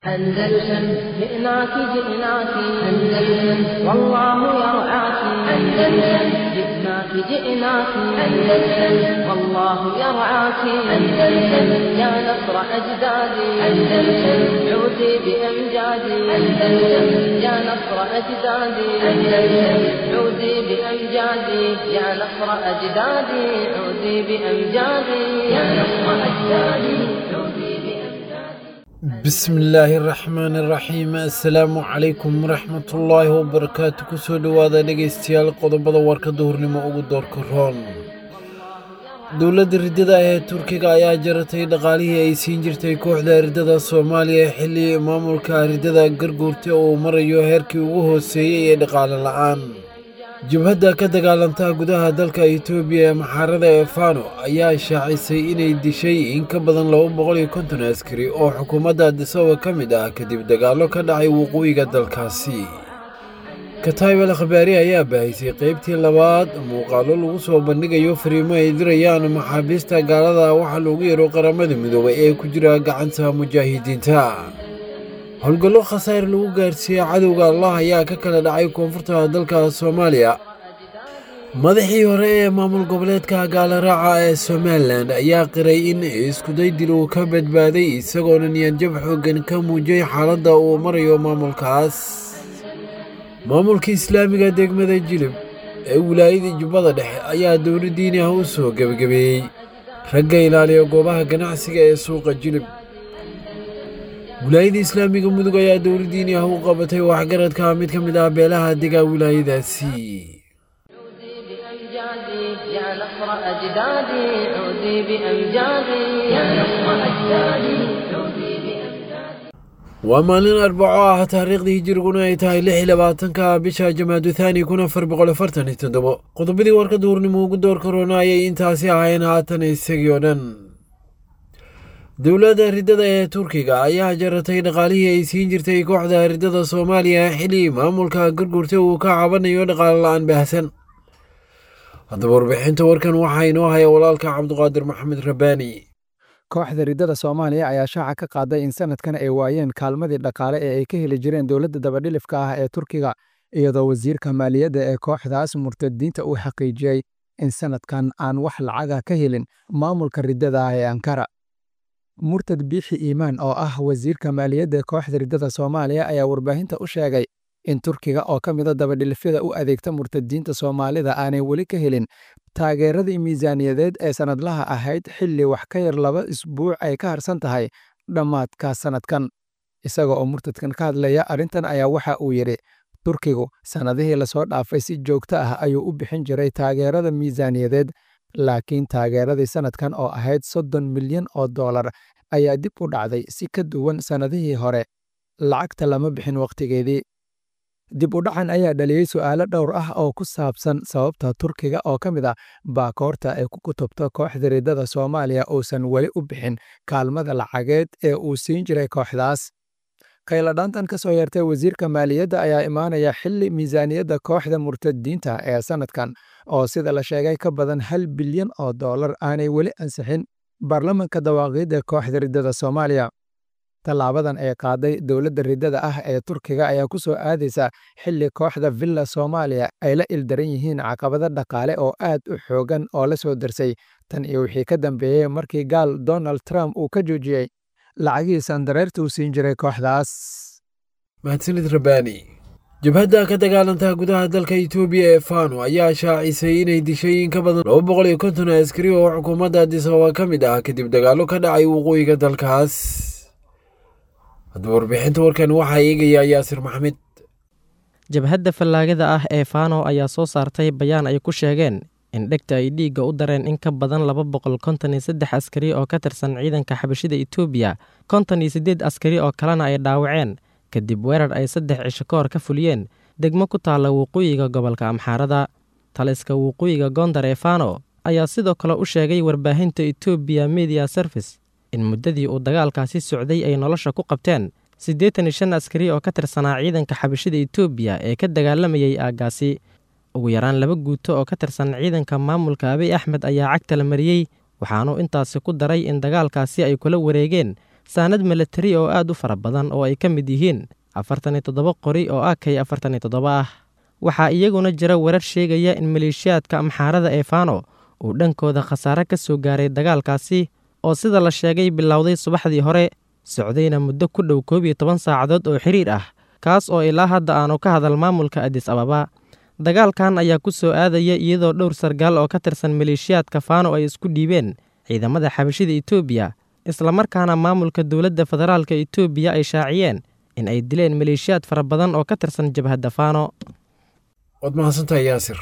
أندلسن جئناك جئناك أندلسن والله يرعاك أندلسن جئناك جئناك أندلسن والله يرعاك أندلسن يا نصر أجدادي أندلسن عودي بأمجادي أندلسن يا نصر أجدادي أندلسن عودي بأمجادي يا نصر أجدادي عودي بأمجادي يا نصر أجدادي عودي بأمجادي بسم illaahi raxmaani raxiim assalaamu calaykum waraxmatullaahi wabarakaatu kusoo dhowaada dhegaystayaal qodobada warka duhurnimo ugu doorka roon dowladda riddada ee turkiga ayaa jaratay dhaqaalihii ay siin jirtay kooxda riddada soomaaliya xilli maamulka riddada garguurta uu marayo heerkii ugu hooseeyey ee dhaqaale la'aan jabhadda ka dagaalanta gudaha dalka itoobiya ee maxaarada ee fano ayaa shaacisay inay dishay in ka badan laba boqol iyo konton askari oo xukuumadda adisababa ka mid ah kadib dagaallo ka dhacay waqooyiga dalkaasi kataybel khabaari ayaa baahisay qaybtii labaad muuqaallo lagu soo bandhigayo fariimo ay dirayaan maxaabiista gaalada waxaa loogu yeero qaramada midoobay ee ku jira gacanta mujaahidiinta howlgallo khasaar lagu gaarsiiyey cadowga allah ayaa ka kala dhacay koonfurta dalka soomaaliya madaxii hore ee maamul goboleedka gaalaraaca ee somalilan ayaa qiray in iskuday dil uu ka badbaaday isagoona niyadjab xooggan ka muujiyey xaaladda uu marayo maamulkaas maamulka islaamiga degmada jilib ee wilaayada jubbada dhexe ayaa dowla diini ah u soo gebagabeeyey ragga ilaaliya goobaha ganacsiga ee suuqa jilib wilaayada islaamiga mudug ayaa dowla diini ah u qabatay waxgaradka mid ka mid ah beelaha degaa wilaayadaasi عودي بأمجادي يا نصر أجدادي عودي بأمجادي يا نصر أجدادي عودي بأمجادي waa maalin arbaco ah taariikhdii hijiriguna ay tahay lix iyo labaatanka bisha jamaadu thaani kun afar boqol afartan iyo toddobo qodobadii warka duurnimo ugu door karoona ayay intaasi ahayn haatan isagii oo dhan dowladda riddada ee turkiga ayaa jaratay dhaqaalihii ay siin jirtay kooxda riddada soomaaliya xilli maamulka garguurta uu ka cabanayo dhaqaale la'aan baahsan haddaba warbixinta warkan waxaa inoo haya walaalka cabduqaadir maxamed rabbaani kooxda riddada soomaaliya ayaa shaaca ka qaaday in sanadkan ay waayeen kaalmadii dhaqaale ee ay ka heli jireen dowladda dabadhilifka ah ee turkiga iyadoo wasiirka maaliyadda ee kooxdaas murtadiinta uu xaqiijiyey in sanadkan aan wax lacaga ka helin maamulka riddada ah ee ankara murtad biixi iimaan oo ah wasiirka maaliyadda kooxda riddada soomaaliya ayaa warbaahinta u sheegay in turkiga oo ka mida dabadhilifyada u adeegta murtadiinta soomaalida aanay weli ka helin taageeradii miisaaniyadeed ee sannadlaha ahayd xilli wax ka yar laba isbuuc ay ka harsan tahay dhammaadka sannadkan isaga oo murtadkan ka hadlaya arrintan ayaa waxa uu yidhi turkigu sannadihii lasoo dhaafay si joogto ah ayuu u bixin jiray taageerada miisaaniyadeed laakiin taageeradii sannadkan oo ahayd soddon milyan oo dollar ayaa dib u dhacday si ka duwan sannadihii hore lacagta lama bixin wakhtigeedii dib u dhacan ayaa dhaliyey su'aalo dhowr ah oo ku saabsan sababta turkiga oo ka mid ah baakoorta ay ku kutubto kooxda riddada soomaaliya uusan weli u bixin kaalmada lacageed ee uu siin jiray kooxdaas khayladhaantan ka soo yeertay wasiirka maaliyadda ayaa imaanaya xilli miisaaniyadda kooxda murtadiinta ee sannadkan oo sida la sheegay ka badan hal bilyan oo dollar aanay weli ansixin baarlamanka dawaaqiidda kooxda riddada soomaaliya tallaabadan ee qaaday dowladda riddada ah ee turkiga ayaa ku soo aadaysa xilli kooxda villa soomaaliya ay la ildaran yihiin caqabado dhaqaale oo aad u xoogan oo la soo darsay tan iyo wixii ka dambeeyey markii gaal donald trump uu ka joojiyey lacagihii sandareerta uu siin jiray kooxdaas mahadsanid rabbaani jabhadda ka dagaalanta gudaha dalka itoobiya ee fano ayaa shaacisay inay dishay in ka badan laba boqol iyo konton askari oo xukuumadda adisababa ka mid ah kadib dagaallo ka dhacay waqooyiga dalkaas haddaba warbixinta warkan waxaa eegaya yaasir maxamed jabhadda fallaagada ah ee fano ayaa soo saartay bayaan ay ku sheegeen in dhegta ay dhiigga u dareen in ka badan laba boqol konton iyo saddex askari oo ka tirsan ciidanka xabashida itoobiya konton iyo siddeed askari oo kalena ay dhaawaceen kadib weerar ay saddex cisho ka hor ka fuliyeen degmo ku taalla waqooyiga gobolka amxaarada taliska waqooyiga gondar ee fano ayaa sidoo kale u sheegay warbaahinta etoobiya media service in muddadii uu dagaalkaasi socday ay nolosha ku qabteen siddeetan iyo shan askari oo ka tirsanaa ciidanka xabashida etoobiya ee ka dagaalamayay aaggaasi ugu yaraan laba guuto oo ka tirsan ciidanka maamulka abiy axmed ayaa cagta la mariyey waxaanuu intaasi ku daray in dagaalkaasi ay kula wareegeen saanad milatari oo aad u fara badan oo ay ka mid yihiin afartan iyo toddoba qori oo ah kay afartan iyo toddoba ah waxaa iyaguna jira warar sheegaya in maleeshiyaadka amxaarada ee faano uu dhankooda khasaare ka soo gaaray dagaalkaasi oo sida la sheegay bilowday subaxdii hore socdayna muddo ku dhow koob iyo toban saacadood oo xiriir ah kaas oo ilaa hadda aanu ka hadal maamulka adis ababa dagaalkan ayaa ku soo aadaya iyadoo dhowr sargaal oo ka tirsan maleeshiyaadka faano ay isku dhiibeen ciidamada xabashida etoobiya islamarkaana maamulka dowladda federaalka etoobiya ay shaaciyeen in ay dileen maleeshiyaad fara badan oo ka tirsan jabhadda faano waad mahadsantahay yaasir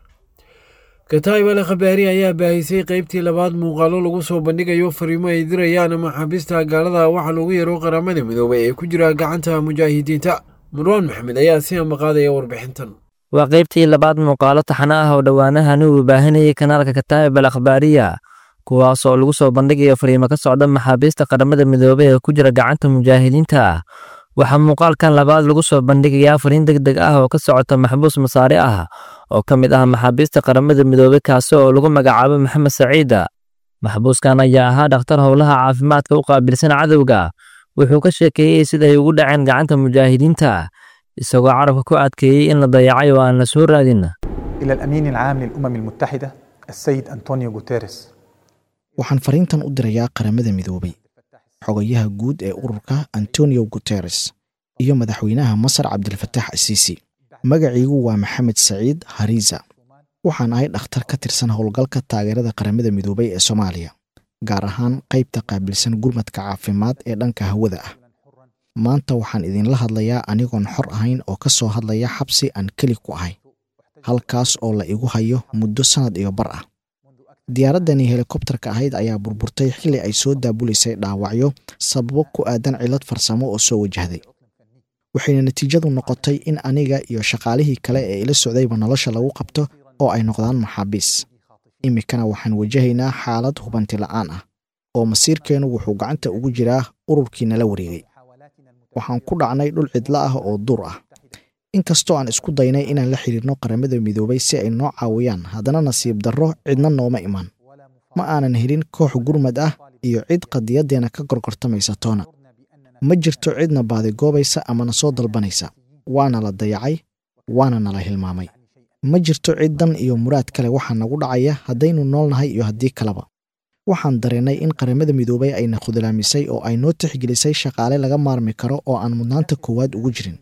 kataib ale khabaari ayaa baahisay qaybtii labaad muuqaalo lagu soo bandhigayo fariimo ay dirayaan maxaabiista gaalada waxa lagu yaro qaramada midoobay ee ku jira gacanta mujaahidiinta marwaan maxamed ayaa si ambaqaadaya warbixintan waa qaybtii labaad muuqaalo taxano ah oo dhowaanahani uu baahinayay kanaalka kataa'ib al akhbaariya kuwaas oo lagu soo bandhigayo fariimo ka socda maxaabiista qaramada midoobey ee ku jira gacanta mujaahidiinta waxaa muuqaalkan labaad lagu soo bandhigayaa fariin deg deg ah oo ka socota maxbuus masaare ah oo ka mid ah maxaabiista qaramada midoobey kaasi oo lagu magacaabo maxamed saciida maxbuuskan ayaa ahaa dhakhtar howlaha caafimaadka u qaabilsan cadowga wuxuu ka sheekeeyey sida ay ugu dhaceen gacanta mujaahidiinta isagoo carabka ku adkeeyey in la dayacay oo aan la soo raadin إلى الأمين العام للأمم المتحدة السيد أنطونيو غوتيريس waxaan fariintan u dirayaa qaramada midoobay xogayaha guud ee ururka antonio guteres iyo madaxweynaha masar cabdilfatax asiisi magaciigu waa maxamed saciid hariza waxaan ahay dhakhtar ka tirsan howlgalka taageerada qaramada midoobay ee soomaaliya gaar ahaan qaybta qaabilsan gurmadka caafimaad ee dhanka hawada ah maanta waxaan idinla hadlayaa anigoon xor ahayn oo ka soo hadlaya xabsi aan keli ku ahay halkaas oo la igu hayo muddo sannad iyo bar ah diyaaraddani helikobtarka ahayd ayaa burburtay xilli ay soo daabuleysay dhaawacyo sababo ku aadan cillad farsamo oo soo wajahday waxayna natiijadu noqotay in aniga iyo shaqaalihii kale ee ila socdayba nolosha lagu qabto oo ay noqdaan maxaabiis iminkana waxaan wajahaynaa xaalad hubanti la'aan ah oo masiirkeennu wuxuu gacanta ugu jiraa ururkii nala wareegay waxaan ku dhacnay dhul cidlo ah oo duur ah inkastoo aan isku daynay inaan la xidhiirno qaramada midoobay si ay noo caawiyaan haddana nasiib darro cidna nooma iman ma aanan helin koox gurmad ah iyo cid qadiyaddeenna ka gorgortamaysa toona ma jirto cidna baadigoobaysa ama na soo dalbanaysa waana la dayacay waana nala hilmaamay ma jirto cid dan iyo muraad kale waxaa nagu dhacaya haddaynu noolnahay iyo haddii kaleba waxaan dareennay in qaramada midoobay ayna khudlaamisay oo ay noo tixgelisay shaqaale laga maarmi karo oo aan mudnaanta koowaad ugu jirin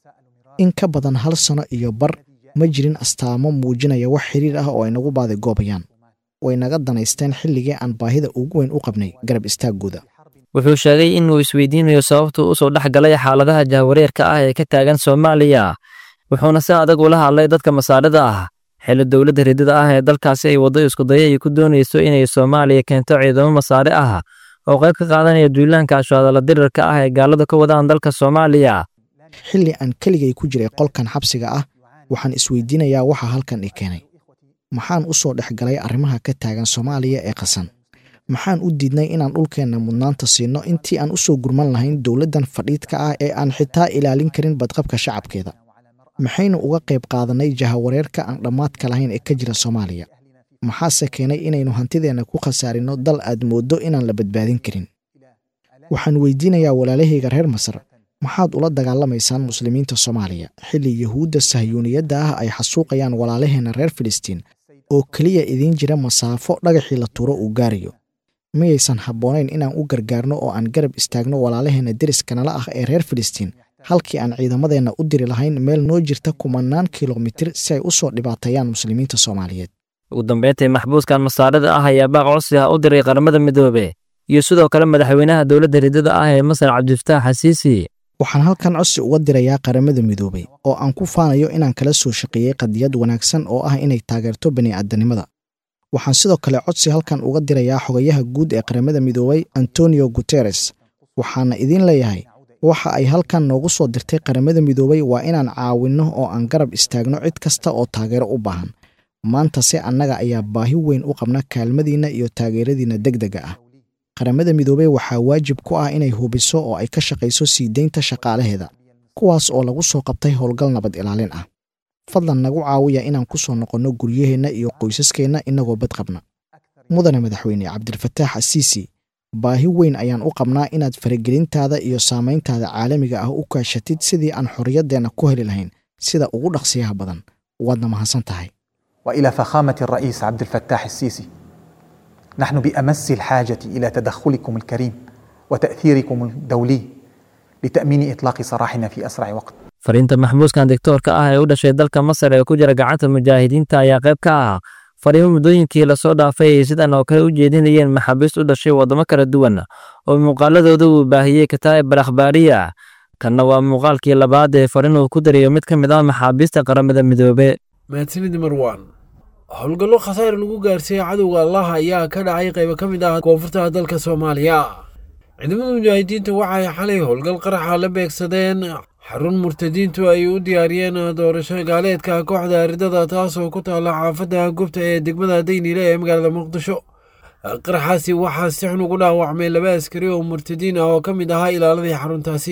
in ka badan hal sano iyo bar ma jirin astaamo muujinaya wax xiriir ah oo ay nagu baadigoobayaan way naga danaysteen xilligii aan baahida ugu weyn u qabnay garab istaaggooda wuxuu sheegay inuu isweydiinayo sababtuu u soo dhex galay xaaladaha jahwareerka ah ee ka taagan soomaaliya wuxuuna si adag ula hadlay dadka masaarida ah xilli dowladda ridida ah ee dalkaasi ay waddo iskudaya ay ku doonayso inay soomaaliya keento ciidamo masaare ah oo qayb ka qaadanaya duulaanka ashwaadala dirirka ah ee gaaladu ka wadaan dalka soomaaliya xilli aan keligay ku jiray qolkan xabsiga ah waxaan isweydiinayaa waxa halkan i keenay maxaan u soo dhex galay arrimaha ka taagan soomaaliya ee qasan maxaan u diidnay inaan dhulkeenna mudnaanta siinno intii aan u soo gurman lahayn dowladdan fadhiidka ah ee aan xitaa ilaalin karin badqabka shacabkeeda maxaynu uga qayb qaadannay jahawareerka aan dhammaadka lahayn ee ka jira soomaaliya maxaase keenay inaynu hantideenna ku khasaarinno dal aad mooddo inaan la badbaadin karin waxaan weydiinayaa walaalahayga reer masar maxaad ula dagaalamaysaan muslimiinta soomaaliya xilli yuhuudda sahyuuniyadda ah ay xasuuqayaan walaalaheenna reer filistiin oo keliya idiin jira masaafo dhagaxii la tuuro uu gaarayo miyaysan habboonayn inaan u gargaarno oo aan garab istaagno walaalaheenna deriska nala ah ee reer filistiin halkii aan ciidamadeenna u diri lahayn meel noo jirta kumannaan kilomitir si ay u soo dhibaateeyaan muslimiinta soomaaliyeed ugu dambeyntii maxbuuskan masaarida ah ayaa baaq codsi ah u diray qaramada midoobe iyo sidoo kale madaxweynaha dowladda ridada ah ee masar cabdifataax xasiisi waxaan halkan codsi uga dirayaa qaramada midoobay oo aan ku faanayo inaan kala soo shaqeeyey qadiyad wanaagsan oo ah inay taageerto bani'aadanimada waxaan sidoo kale codsi halkan uga dirayaa xogayaha guud ee qaramada midoobay antonio guteres waxaana idiin leeyahay waxa ay halkan noogu soo dirtay qaramada midoobay waa inaan caawinno oo aan garab istaagno cid kasta oo taageero u baahan maanta se annaga ayaa baahi weyn u qabna kaalmadiinna iyo taageeradiinna deg dega ah qaramada midoobey waxaa waajib ku ah inay hubiso oo ay ka shaqayso sii deynta shaqaalaheeda kuwaas oo lagu soo qabtay howlgal nabad ilaalin ah fadlan nagu caawiya inaan ku soo noqonno guryaheenna iyo qoysaskeenna innagoo bad qabna mudane madaxweyne cabdilfataax asiisi baahi weyn ayaan u qabnaa inaad faragelintaada iyo saamayntaada caalamiga ah u kaashatid sidii aan xorriyaddeenna ku heli lahayn sida ugu dhaqsiyaha badan waadna mahadsan tahay والى فخامه الرئيس عبد الفتاح السيسي نحن بامس الحاجه الى تدخلكم الكريم وتاثيركم الدولي لتامين اطلاق سراحنا في اسرع وقت fariinta maxbuuskan diktoorka ah ee u dhashay dalka masar ee ku jira gacanta mujaahidiinta ayaa qayb ka ah fariimo muddooyinkii lasoo dhaafay ay sidan oo kale u jeedinayeen maxaabiist u dhashay waddamo kala duwan oo muuqaaladooda uu baahiyey kataa'ib al akhbaariya kanna waa muuqaalkii labaad ee fariin uu ku dariyo mid ka mid ah maxaabiista qaramada midoobe mahadsanid marwan howlgallo khasaar lagu gaarsiiyey cadowga allah ayaa ka dhacay qaybo ka mid ah koonfurta dalka soomaaliya ciidamada mujaahidiinta waxay xalay howlgal qaraxa la beegsadeen xarun murtadiintu ay u diyaariyeen doorasho gaaleedka kooxda ridada taasoo ku taalla xaafadda gubta ee degmada dayniile ee magaalada muqdisho qaraxaasi waxaa si xun ugu dhaawacmay laba askari oo murtadiin ah oo ka mid ahaa ilaaladii xaruntaasi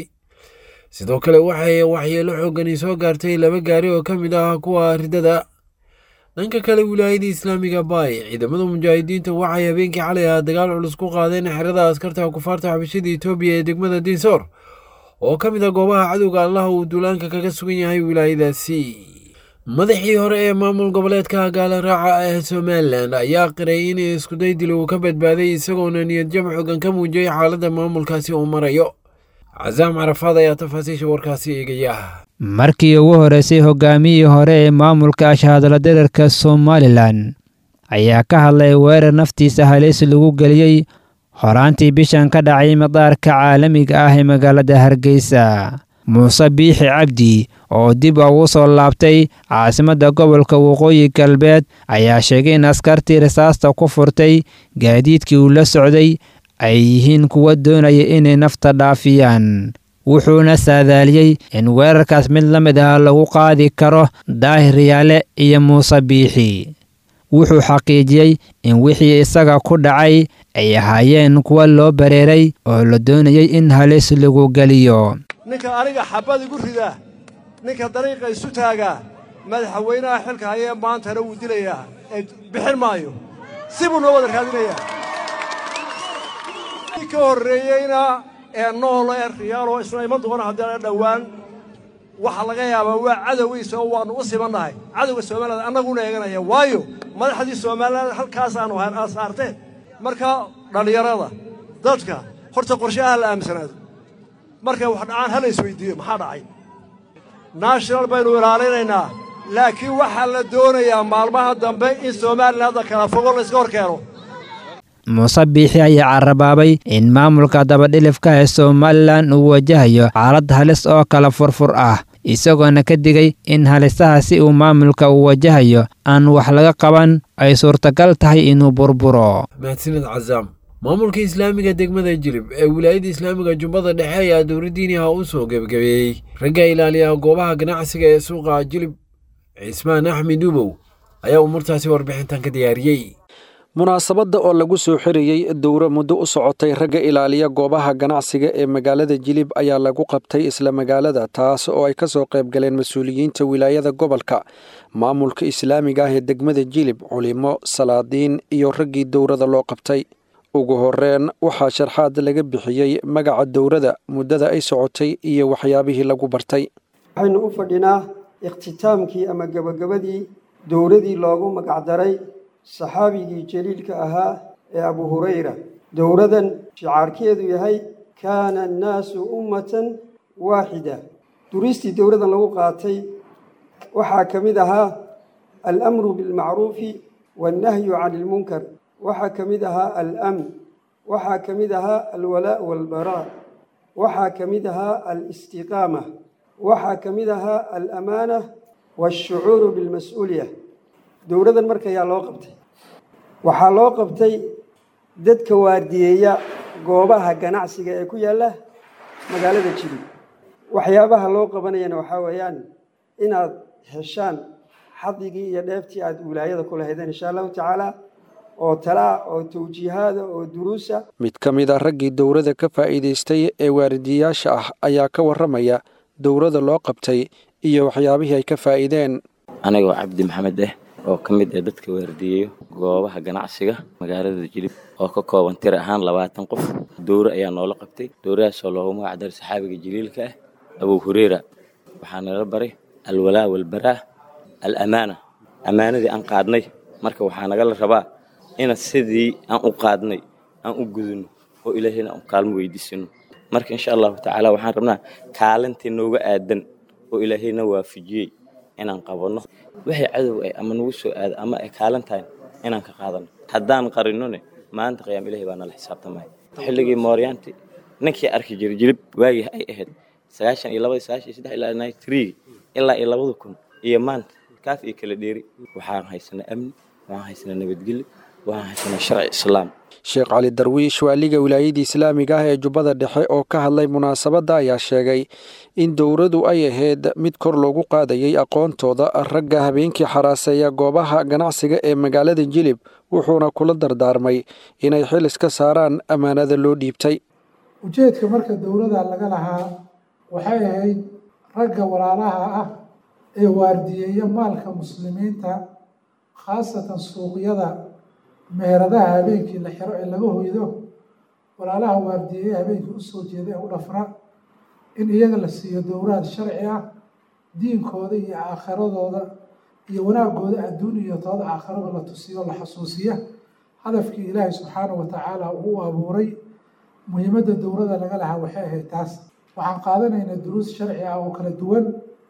sidoo kale waxay waxyeelo xoogani soo gaartay laba gaari oo ka mid ah kuwa ridada dhanka kale wilaayada islaamiga baay ciidamada mujaahidiinta waxay habeenkii xalay ah dagaal culus ku qaadeen xerada askarta kufaarta xabashada etoobiya ee degmada dinsoor oo ka mid ah goobaha cadowga allah uu duulaanka kaga sugan yahay wilaayadaasi madaxii hore ee maamul goboleedka gaala raaca ee somalilan ayaa qiray in iskuday dil uu ka badbaaday isagoona niyadjab xoogan ka muujiyey xaaladda maamulkaasi uu marayo casaam carafaad ayaa tafaasiisha warkaasi eegaya markii ugu horreysay hogaamiyii hore ee maamulka ashahadla derarka somalilan ayaa ka hadlay weerar naftiisa halis lagu geliyey horaantii bishan ka dhacay madaarka caalamiga ah ee magaalada hargeysa muuse biixi cabdi oo dib ugu soo laabtay caasimadda gobolka waqooyi galbeed ayaa sheegay in askartii rasaasta ku furtay gaadiidkii uu la socday ay yihiin kuwa doonaya inay nafta dhaafiyaan wuxuuna saadaaliyey in weerarkaas mid la mid ah lagu qaadi karo daahir yaale iyo muuse biixi wuxuu xaqiijiyey in wixii isaga ku dhacay ay ahaayeen kuwa loo bareeray oo la doonayay in halis lagu geliyo ninka aniga xabbad igu ridaa ninka dariiqa isu taagaa madaxweynaha xilka hayee maantana wuu dilayaa ee bixin maayo si buu noo wada raadinayaa kii ka horreeyeyna ee nool ee riyaalo isna iman doona haddana dhowaan waxaa laga yaabaa waa cadowgiisa oo waannu u simannahay cadowga soomaaliyad annaguna eeganaya waayo madaxdii soomaaliyad halkaasaannu ahaan saarteen marka dhallinyarada dadka horta qorshaha la aamsanaado markay wax dhacaan hala isweydiiyo maxaa dhacay national baynu ilaalinaynaa laakiin waxaa la doonayaa maalmaha dambe in somalilan hadda kala fogo layska hor keeno muuse biixi ayaa carabaabay in maamulka dabadhilifka ee somalilan uu wajahayo xaalad halis oo kala furfur ah isagoona ka digay in halisaha si uu maamulka uu wajahayo aan wax laga qaban ay suurtagal tahay inuu burburo mahadsanid casaam maamulka islaamiga degmada jilib ee wilaayada islaamiga jubbada dhexe ayaa dowladdiiniha u soo gebagabeeyey ragga ilaaliya goobaha ganacsiga ee suuqa jilib cismaan axmed duubow ayaa umurtaasi warbixintan ka diyaariyey munaasabadda oo lagu soo xirayey dowro muddo u socotay ragga ilaaliya goobaha ganacsiga ee magaalada jilib ayaa lagu qabtay isla magaalada taas oo ay ka soo qayb galeen mas-uuliyiinta wilaayada gobolka maamulka islaamiga ah ee degmada jilib culimo salaadiin iyo raggii dowrada loo qabtay ugu horreen waxaa sharxaad laga bixiyey magaca dowrada muddada ay socotay iyo waxyaabihii lagu bartay waxaynu u fadhinaa ikhtitaamkii ama gebagabadii dowradii loogu magacdaray saxaabigii jaliilka ahaa ee abu hurayra dowradan shicaarkeedu yahay kaana annaasu ummatan waaxida duristii dowradan lagu qaatay waxaa ka mid ahaa alamru bilmacruufi waannahyu cani ilmunkar waxaa ka mid ahaa alamn waxaa ka mid ahaa alwalaa' waalbaraa waxaa ka mid ahaa alistiqaama waxaa ka mid ahaa alamaana waashucuuru bilmas-uuliya dowradan markayaa loo qabtay waxaa loo qabtay dadka waardiyeeya goobaha ganacsiga ee ku yaalla magaalada jilib waxyaabaha loo qabanayana waxaa weeyaan inaad heshaan xadigii iyo dheeftii aad wilaayada ku lahaydeen insha allahu tacaala oo talaa oo tawjiihaada oo duruusa mid ka mid a raggii dowrada ka faa'iidaystay ee waaridiyayaasha ah ayaa ka warramaya dowrada loo qabtay iyo waxyaabihii ay ka faa'iideen anigoo cabdi maxamed eh oo ka mid ah dadka waardiyeeyo goobaha ganacsiga magaalada jilib oo ka kooban tir ahaan labaatan qof dowro ayaa noola qabtay dowradaasoo loogu magac daray saxaabiga jaliilka ah abuu hureyra waxaa nala baray alwalaa walbaraa al amaana ammaanadii aan qaadnay marka waxaa nagala rabaa ina sidii aan u qaadnay aan u gudunno oo ilaahayna aan kaalmo weydiisano marka insha allahu tacaala waxaan rabnaa kaalintii nooga aadan oo ilaahayna waafajiyey inaan qabanno waxay cadow ay ama nagu soo aada ama ay kaalin tahay inaan ka qaadano haddaan qarinone maanta qiyaam ilahay baa nala xisaabtamaya xilligii mooryaanti ninkii arki jiray jilib waagii ay ahayd sagaashan iyo labadii sagaashan iyo saddex ilaa ninety three ilaa iyo labada kun iyo maanta kaaf iyo kala dheeri waxaan haysanaa amni waxaan haysanaa nabadgelyo waxaan haysanaa sharci islaam sheekh cali darwiish waaliga wilaayadii islaamiga ah ee jubbada dhexe oo ka hadlay munaasabadda ayaa sheegay in dowradu ay ahayd mid kor loogu qaadayay aqoontooda ragga habeenkii xaraaseeya goobaha ganacsiga ee magaalada jilib wuxuuna kula dardaarmay inay xil iska saaraan ammaanada loo dhiibtay ujeedka marka dowladda laga lahaa waxay ahayd ragga walaalaha ah ee waardiyeeya maalka muslimiinta khaasatan suuqyada meheradaha habeenkii la xiro ee laga hoydo walaalaha waardiyeeya habeenkii usoo jeeda ee u dhafra in iyaga la siiyo dowlaad sharci ah diinkooda iyo aakhiradooda iyo wanaagooda adduun iyo tooda aakhirada la tusiyo la xasuusiya hadafkii ilaahay subxaanahu wa tacaala uu u abuuray muhiimadda dowladda laga lahaa waxay ahayd taas waxaan qaadanaynaa duruus sharci ah oo kala duwan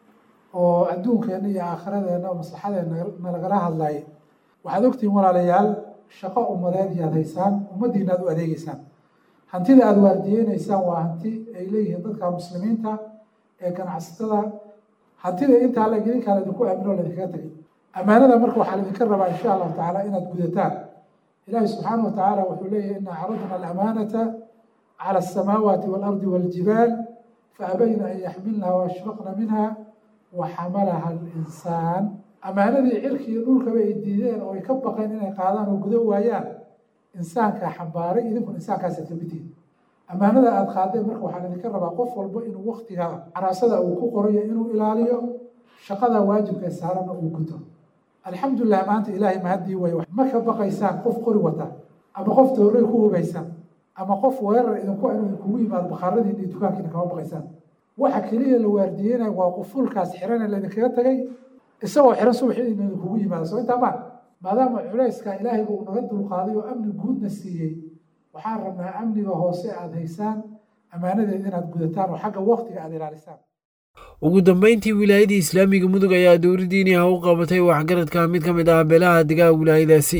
oo adduunkeenna iyo aakhiradeenna oo maslaxadeenna nalagala hadlaya waxaad ogtihiin walaalayaal shaqo ummadeed iyaad haysaan ummaddiina aad u adeegeysaan hantida aada waardiyeynaysaan waa hanti ay leeyihiin dadka muslimiinta ee ganacsatada hantida intaa la idinkaa laydinku aamino o laydinkaga tegay ammaanada marka waxaa laydinka rabaa insha allahu tacaala inaad gudataan ilaahi subxaanahu wa tacaala wuxuu leeyahay ina caradna alamaanata cala asamaawaati waalardi waaljibaal faabayna an yaxmilnaha waashfaqna minha waxamalaha alinsaan ammaanadii cirkiiyo dhulkaba ay diideen oo ay ka baqeen inay qaadaan oo gudo waayaan insaankaa xambaaray idinkuna insaankaasa kamidtihin ammaanada aada qaadeen marka waxaa idinka rabaa qof walba inuu waktiga caraasada uu ku qorayo inuu ilaaliyo shaqada waajibka saarana uu guto alxamdulilah maanta ilaahay mahadii way ma ka baqaysaan qof qori wata ama qof toorey ku hubaysan ama qof weerar idinku inuu idinkugu yimaado bakhaaradiina iyo dukaankiina kama baqaysaan waxa keliya la waardiyeynaya waa qufulkaas xirane laydinkaga tagay isagoo xiran subaxii ina idinkugu yimaado soo intaa maa maadaama culayska ilaahayba uu naga dulqaaday oo amni guudna siiyey waxaan rabnaa amniga hoose aada haysaan ammaanadeed inaad gudataan oo xagga waktiga aada ilaalisaan ugu dambeyntii wilaayadii islaamiga mudug ayaa dowladdiiniha u qabatay waxgaradka mid ka mid ah beelaha degaha wilaayadaasi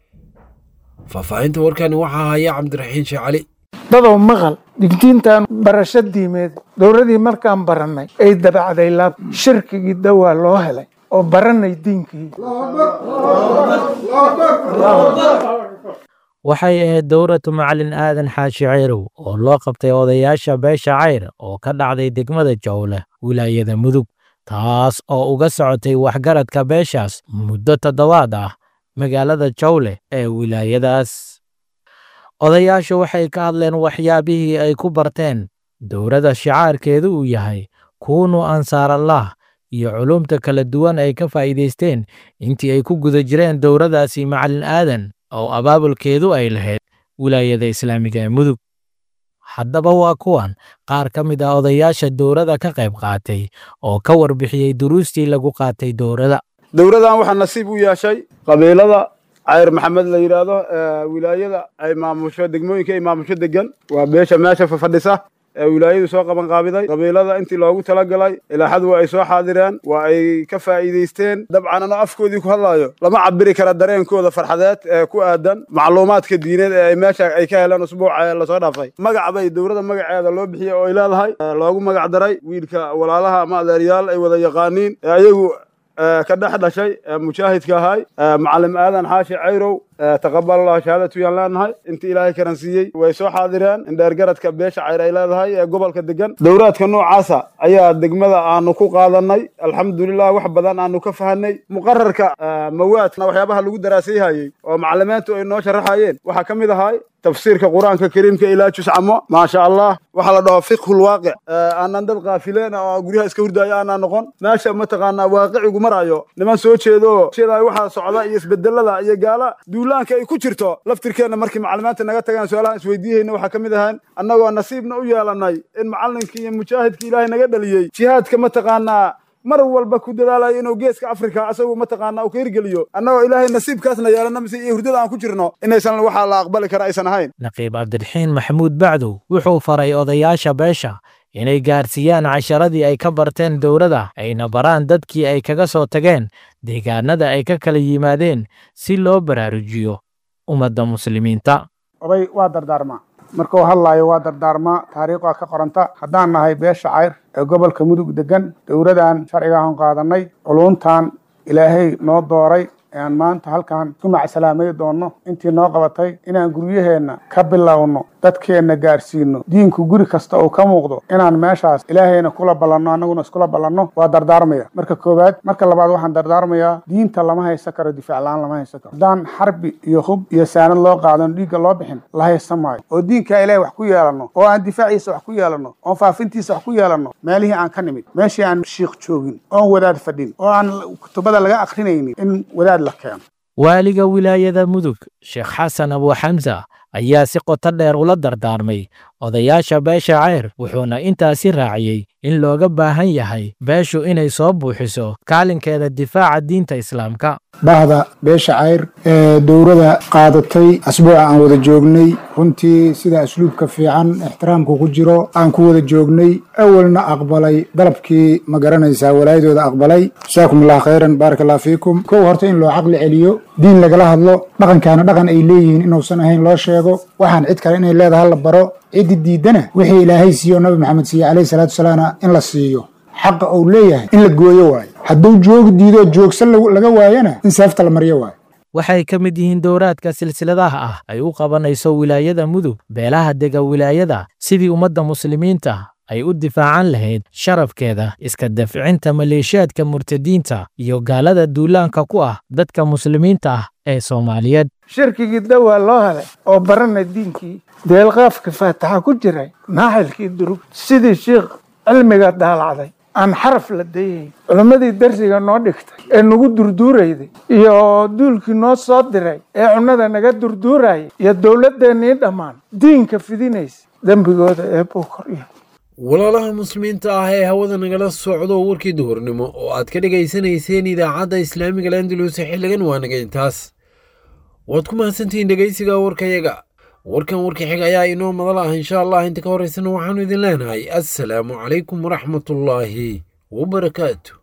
faahfaahinta warkani waxaa haya cabdiraxiin sheekh cali dadow maqal digdiintan barasho diimeed dowladii markaan barannay ay dabacday laab shirkigii dawaa loo helay oo barannay diinkii waxay ahayd dowratu macalin aadan xaashi ceyrow oo loo qabtay odayaasha beesha cayr oo ka dhacday degmada jowle wilaayada mudug taas oo uga socotay waxgaradka beeshaas muddo toddobaad ah magaalada jowle ee wilaayadaas odayaashu waxay ka hadleen waxyaabihii ay ku barteen dowladda shicaarkeedu uu yahay kuunu ansaarallah iyo culumta kala duwan ay ka faa'iidaysteen intii ay ku guda jireen dowladdaasi macalin aadan oo abaabulkeedu ay lahayd wilaayada islaamiga ee mudug haddaba waa kuwan qaar ka mid ah odayaasha dowladda ka qayb qaatay oo ka warbixiyey duruustii lagu qaatay dowladda dowladdan waxaa nasiib u yeeshay qabiilada cayr maxamed la yidhaahdo wilaayada ay maamusho degmooyinka ay maamusho degan waa beesha meesha fafadhisa ee wilaayadu soo qaban qaabiday qabiilada intii loogu talagalay ilaaxadu waa ay soo xaadireen waa ay ka faa'iidaysteen dabcan anoo afkoodii ku hadlaayo lama cabiri kara dareenkooda farxadeed ee ku aadan macluumaadka diineed ee ay meesha ay ka heleen usbuuca lasoo dhaafay magac bay dowladda magaceeda loo bixiyey oo ay leedahay loogu magac daray wiilka walaalaha ama adeeryaal ay wada yaqaaniin ee ayagu ka dhex dhashay mujaahidka ahay macalim aadan xaashi cayrow taqabal allah shahaadatu yaan leenahay intii ilaahay karansiiyey way soo xaadireen indheergaradka beesha cayr ay leedahay ee gobolka degan dowraadka noocaasa ayaa degmada aanu ku qaadanay alxamdulilah wax badan aanu ka fahanay muqararka mawaadna waxyaabaha lagu daraasayhayey oo macalimiintu ay noo sharaxayeen waxaa ka mid ahay tafsiirka qur-aanka kariimka ilaa juscamo maasha allah waxaa la dhaho fiqhu lwaaqic aanan dad kaafileen oo guryaha iska hurdaayo aanan noqon meesha mataqaanaa waaqicigu marayo niman soo jeedo sheedaay waxaa socda iyo isbedelada iyo gaala duulaanka ay ku jirto laftirkeenna markii macalimiinta naga tagaan su-aalahan isweydiihayna waxaa ka mid ahaan annagoo nasiibna u yeelanay in macallinkii iyo mujaahidkii ilaahay naga dhaliyey jihaadka mataqaanaa mar walba ku dadaalayo inuu geeska afrika asagu mataqaana uu ka hirgeliyo annagoo ilaahay nasiibkaasna yeelana mise iyo hurdada aan ku jirno inaysan waxaa la aqbali kara aysan ahayn naqiib cabdiraxiin maxamuud bacdow wuxuu faray odayaasha beesha inay gaarsiiyaan casharadii ay ka barteen dowladda ayna baraan dadkii ay kaga soo tageen deegaanada ay ka kala yimaadeen si loo baraarujiyo ummadda muslimiinta oday waa dardaarmaa markuu hadlaayo waa dardaarmaa taariikhdaa ka qoranta haddaan nahay beesha cayr ee gobolka mudug degan dowladan sharcigaaan qaadanay culuntan ilaahay noo dooray aan maanta halkan ku macsalaamay doonno intii noo qabatay inaan guryaheenna ka bilowno dadkeenna gaarsiino diinku guri kasta uu ka muuqdo inaan meeshaas ilaahayna kula ballanno annaguna iskula ballanno waa dardaarmaya marka koowaad marka labaad waxaan dardaarmayaa diinta lama haysan karo difaac la-aan lama haysan karo haddaan xarbi iyo hub iyo saanad loo qaadan dhiigga loo bixin la haysan maayo oo diinkaa ilaahay wax ku yeelanno oo aan difaaciisa wax ku yeelanno oon faafintiisa wax ku yeelanno meelihii aan ka nimid meeshii aan shiikh joogin oon wadaad fadhin oo aan kutubada laga akrinaynin in wadaad la keeno waaliga wilaayada mudug sheekh xasan abuuxamsa ayaa si qoto dheer ula dardaarmay odayaasha beesha ceyr wuxuuna intaasi raaciyey in looga baahan yahay beeshu inay soo buuxiso kaalinkeeda difaaca diinta islaamka bahda beesha cayr ee dowrada qaadatay asbuuca aan wada joognay runtii sida asluubka fiican ixtiraamku ku jiro aan ku wada joognay awalna aqbalay dalabkii ma garanaysaa walaayadooda aqbalay jasaakum allah khayran baaraka allah fiikum kow horta in loo caqli celiyo diin lagala hadlo dhaqankaana dhaqan ay leeyihiin inuusan ahayn loo sheego waxaan cid kale inay leedahay la baro ciddi diidana wixii ilaahay siiyo nabi maxamed siiye calayhi salaatu wasalaamna in la siiyo xaqa uu leeyahay in la gooyo waayo hadduu joogi diidoo joogsan laga waayana in seefta la maryo waayo waxay ka mid yihiin dowraadka silsiladaha ah ay u qabanayso wilaayada mudug beelaha dega wilaayada sidii ummadda muslimiinta ay u difaacan lahayd sharafkeeda iska dafcinta maleeshiyaadka murtadiinta iyo gaalada duulaanka ku ah dadka muslimiinta ah ee soomaaliyeed shirkigii dawaa loo helay oo barana diinkii deelqaafka faataxa ku jiray naaxilkii durug sidii shiikh cilmiga daalacday aan xaraf la dayayn culimmadii darsiga noo dhigtay ee nagu durduurayday iyo duulkii noo soo diray ee cunnada naga durduurayay iyo dowladdeennii dhammaan diinka fidinaysa dembigooda ee buu korya walaalaha muslimiinta ah ee hawada nagala socdo warkii duhurnimo oo aad ka dhegaysanayseen idaacadda islaamiga landalus xilligan waa naga intaas waad ku mahadsantihiin dhegaysiga warkayaga warkan warka xig ayaa inoo madal ah insha allah inta ka horeysana waxaanu idin leenahay assalaamu calaykum waraxmatullaahi wabarakaatu